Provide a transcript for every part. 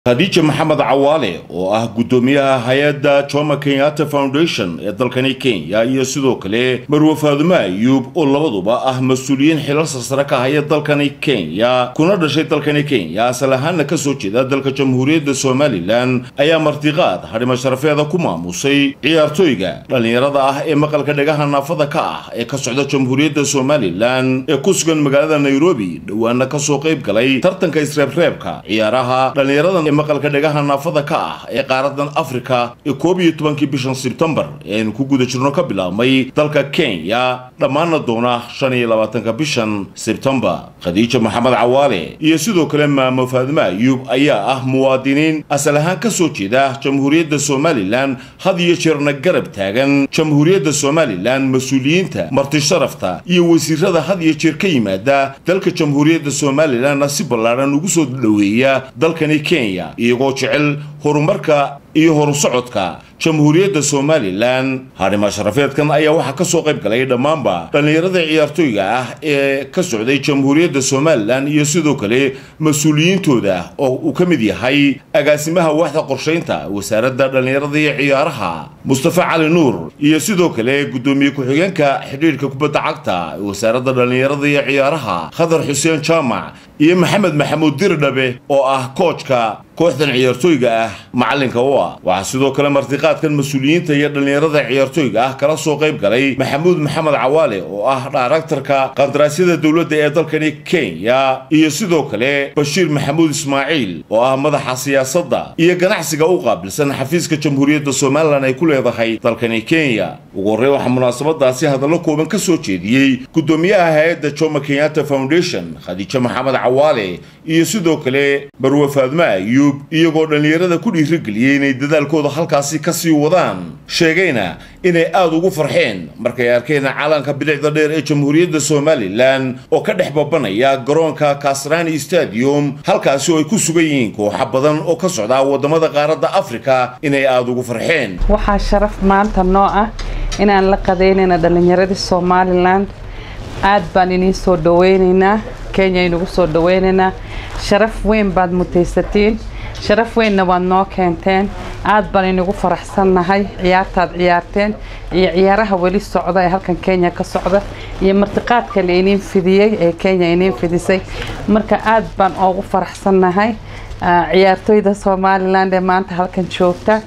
khadiija maxamed cawaale oo ah guddoomiyaha hay-adda jomo kenyatta foundation ee dalkani kenya iyo sidoo kale marwe faadumo ayuub oo labaduba ah mas-uuliyiin xilal sarsare ka haya dalkani kenya kuna dhashay dalkani kenya asal ahaanna kasoo jeeda dalka jamhuuriyadda somalilan ayaa martiqaad hadhimo sharafeeda ku maamusay ciyaartooyga dhallinyarada ah ee maqalka dhagaha naafada ka ah ee ka socda jamhuuriyadda somalilan ee ku sugan magaalada nairobi dhowaana kasoo qayb galay tartanka isreebreebka ciyaaraha dhallinyarada maqalka dhagaha naafada ka ah ee qaaradan afrika ee koob iyo tobankii bishan sebtembar ee aynu ku guda jirno ka bilaabmay dalka kenya dhammaana doona shan iyo labaatanka bishan sebtembar khadiija maxamed cawaale iyo sidoo kale maamo faadimo ayuub ayaa ah muwaadiniin asal ahaan ka soo jeeda jamhuuriyadda somalilan had iyo jeerna garab taagan jamhuuriyadda somalilan mas-uuliyiinta marti sharafta iyo wasiirada had iyo jeer ka yimaada dalka jamhuuriyadda somalilanna si ballaadhan ugu soo dhoweeya dalkani kenya iyagoo jecel horumarka iyo horusocodka jamhuuriyadda somalilan hadhimo sharafeedkan ayaa waxaa ka soo qayb galay dhammaanba dhallinyarada ciyaartooyga ah ee ka socday jamhuuriyadda somalilan iyo sidoo kale mas-uuliyiintooda oo uu ka mid yahay agaasimaha waaxda qorshaynta wasaaradda dhallinyarada iyo ciyaaraha mustafa cali nuur iyo sidoo kale guddoomiye ku-xigeenka xidhiidhka kubadda cagta wasaaradda dhallinyarada iyo ciyaaraha khadar xuseen jaamac iyo maxamed maxamuud dirdhabe oo ah koojka kooxdan ciyaartooyga ah macalinka u ah waxaa sidoo kale martiqaadkan mas-uuliyiinta iyo dhallinyarada ciyaartooyga ah kala soo qayb galay maxamuud maxamed cawaale oo ah dhaaraktarka qandaraasyada dowladda ee dalkani kenya iyo sidoo kale bashiir maxamuud ismaaciil oo ah madaxa siyaasadda iyo ganacsiga u qaabilsan xafiiska jamhuuriyadda somalilan ay ku leedahay dalkani kenya ugu horrey waxaa munaasabadaasi hadallo kooban ka soo jeediyey guddoomiyaha hay-adda jomo kenyatta foundation khadiijo maxamed cawaale iyo sidoo kale marwe faadmo ayuub iyagoo dhallinyarada ku dhiirigeliyey inay dadaalkooda halkaasi ka sii wadaan sheegayna inay aada ugu farxeen markay arkeen calanka bilicda dheer ee jamhuuriyadda somalilan oo ka dhex babanaya garoonka kasrani stadium halkaasi oo ay ku sugan yihiin kooxa badan oo ka socda waddamada qaaradda afrika inay aada ugu farxeen waxaa sharaf maanta noo ah inaan la qadaynayna dhallinyaradii somalilan aad baan iniin soo dhaweynaynaa kenya inugu soo dhaweynaynaa sharaf weyn baad mutaysatiin sharaf weynna waad noo keenteen aad baan inagu faraxsannahay ciyaartaad ciyaarteen iyo ciyaaraha weli socda ee halkan kenya ka socda iyo martiqaadka la iniin fidiyey ee kenya iniin fidisay marka aad baan oogu faraxsannahay ciyaartooyda somalilan ee maanta halkan joogta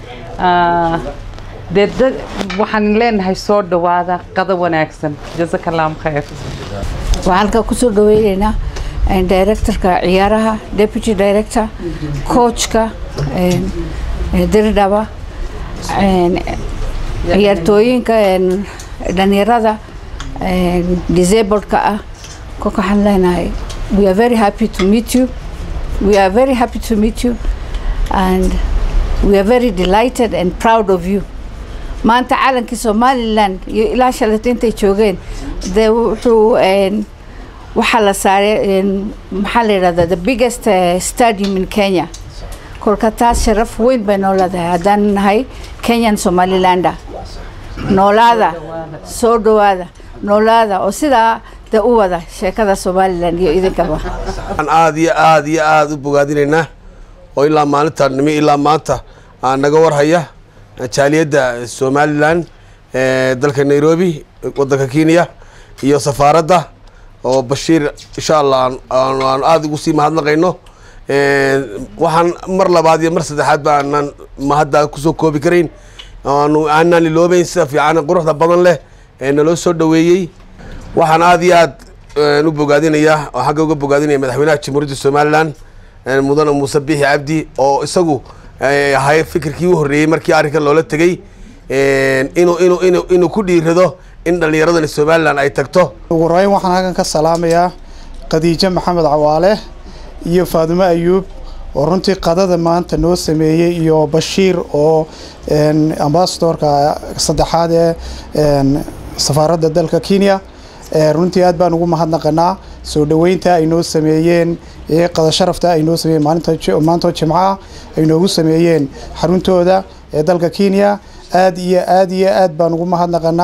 dee waxaan leenahay soo dhawaada qado wanaagsan jasaka allahu khayr waxaan halkaa kusoo dhaweyneynaa directorka ciyaaraha deputy director coachka dirdhaba ciyaartooyinka dhalinyarada disabled-ka ah kolka waxaan leenahay we are very happy to meet you we are very happy to meet you and we are very delighted and proud of you maanta calankii somalilan iyo ilaa shalayto intay joogeen dee wuxuu waxaa la saaray maxaa la yidhahdaa the biggest stadium in kenya kolka taas sharaf weyn bay noo leedahay haddaan nahay kenyan somalilander noolaada soo dhawaada noolaada oo sidaa dee u wada sheekada somalilan iyo idinkaba waxaan aada iyo aada iyo aada u bogaadinaynaa oo ilaa maalinta nimi ilaa maanta aan naga warhaya jaaliyadda somalilan dalka nairobi wadanka kenya iyo safaaradda oo bashiir insha allah aan aada ugu sii mahadnaqayno waxaan mar labaad iyo mar saddexaad ba aanaan mahadda kusoo koobi karayn aanu aanaan iloobeyn sida fiican quruxda badan leh ee naloo soo dhaweeyey waxaan aada iyo aad u bogaadinayaa oo xagga uga bogaadinaya madaxweynaha jamhuuriyadda somalilan mudane muuse biixi cabdi oo isagu ahay fikirkii u horreeyey markii arrinkan loola tegey inuu inuu inu inuu ku dhiirado in dhallinyaradani somalilan ay tagto ugu horeyn waxaan halkan ka salaamayaa khadiijo maxamed cawaale iyo faadumo ayuub oo runtii qadada maanta noo sameeyey iyo bashiir oo ambasadorka saddexaad ee safaaradda dalka kenya runtii aad baan ugu mahadnaqanaa soo dhaweynta ay noo sameeyeen ee qada sharafta ay noo sameeyeen maantoo jimcaha ay noogu sameeyeen xaruntooda ee dalka kenya aad iyo aad iyo aad baan ugu mahadnaqanaa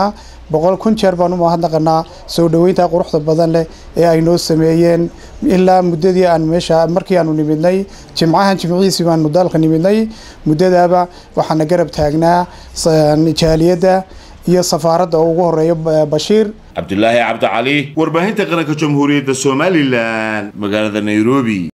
boqol kun jeer baan u mahadnaqanaa soo dhoweynta quruxda badan leh ee ay noo sameeyeen ilaa muddadii aan meesha markii aanu nimidnay jimcahan jimcihiisii baanu dalka nimidnay muddadaaba waxaana garab taagnaa jaaliyadda iyo safaaradda oo ugu horeeya bashiir cabdulaahi cabdicali warbaahinta qaranka jamhuuriyadda somalilan magaalada nairobi